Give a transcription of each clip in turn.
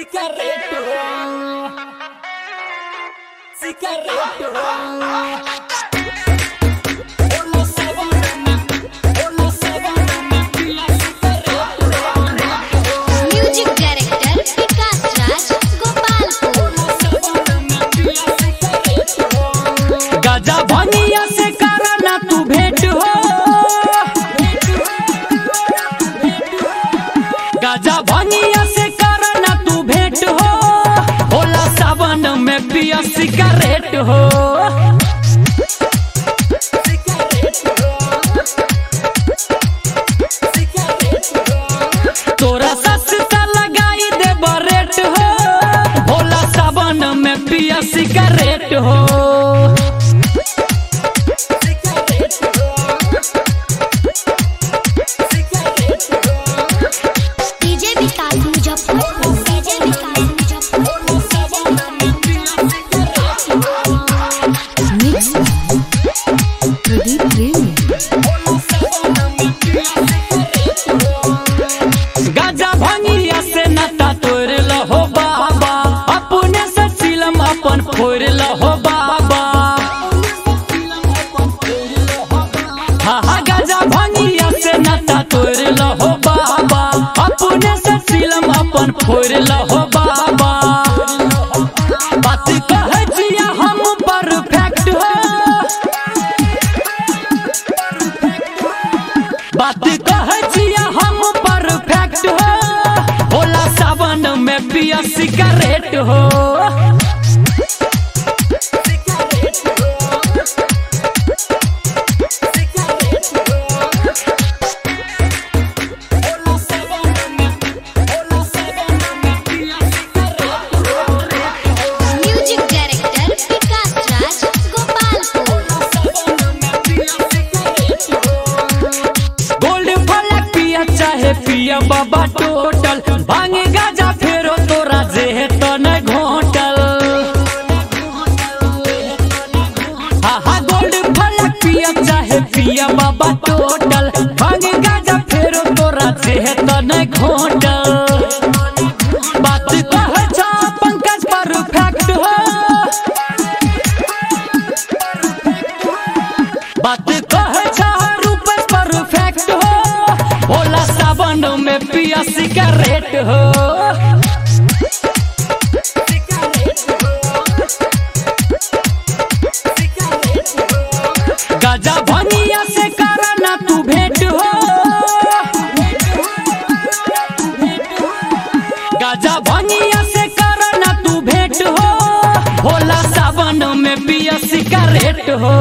Cigarretto. Cigarretto. Hola Savannah. Hola Savannah. La cigarretto. Music director Vikas Raj Gopalpur गजा भनिया से करना तू भेंट हो गजा भनिया से करना तू भेंट हो होला सावन में पिया सिगरेट हो तोरा सस्ता लगाई दे बरेट हो होला सावन में पिया सिगरेट हो DJ Vikas Muzaffarpur DJ Vikas Muzaffarpur mix Pradeep Premi गाजा भंगिया से नाता तोड़ लहो बाबा अपने से फिल्म अपन फोड़ लहो बाबा हाँ हाँ गाजा भंगिया से नाता तोड़ लहो बाबा अपने से फिल्म अपन फोड़ लहो बाबा बात कह जिया हम परफेक्ट हो बात कह जिया हम परफेक्ट हो होला सावन में पिया सिगरेट हो music director Vikas Raj Gopalpur gold फलक पिया चाहे पिया बाबा टोटल भांगे गाजा फेरो तोरा जे तो न घोटल हाँ हाँ गोल्ड फलक पिया चाहे पिया बाबा टोटल भांगे गाजा फेरो तोरा जे तो न घोटल बात कह जा पंकज परफेक्ट हो बात कह जा रूप परफेक्ट हो भोला सावन में पिया सिगरेट हो गजा भनिया से करना तू भेंट हो गजा भनिया से करना तू भेंट हो भोला सावन में पिया सिगरेट हो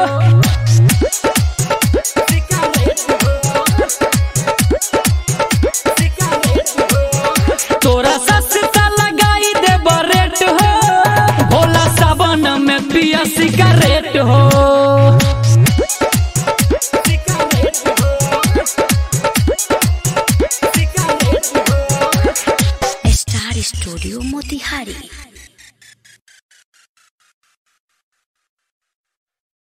तोरा सस्ता लगाई दे बरेट हो भोला सावन में पिया सिगरेट हो स्टार स्टूडियो मोतिहारी